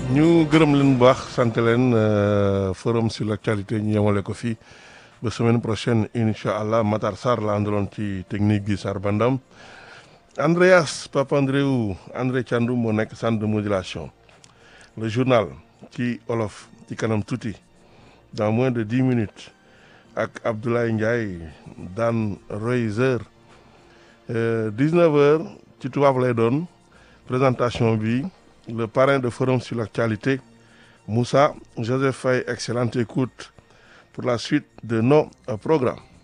ñu gërëm leen bu baax sant leen forum sur l'actualité ñu yemale ko fii ba semaine prochaine incha allah Matar Sarr la àndaloon ci technique gi Sarr Bandam Andreas Papandreou André Thiandoum moo nekk centre de modulation le journal ci olof ci kanam tuuti dans moins de dix minutes ak Abdoulaye Ndiaye daan Royzer dix-neuf heures ci tubaab lay doon présentation bi le parrain de forum sur l'actualité Moussa Joseph Faye excellente écoute pour la suite de nos programmes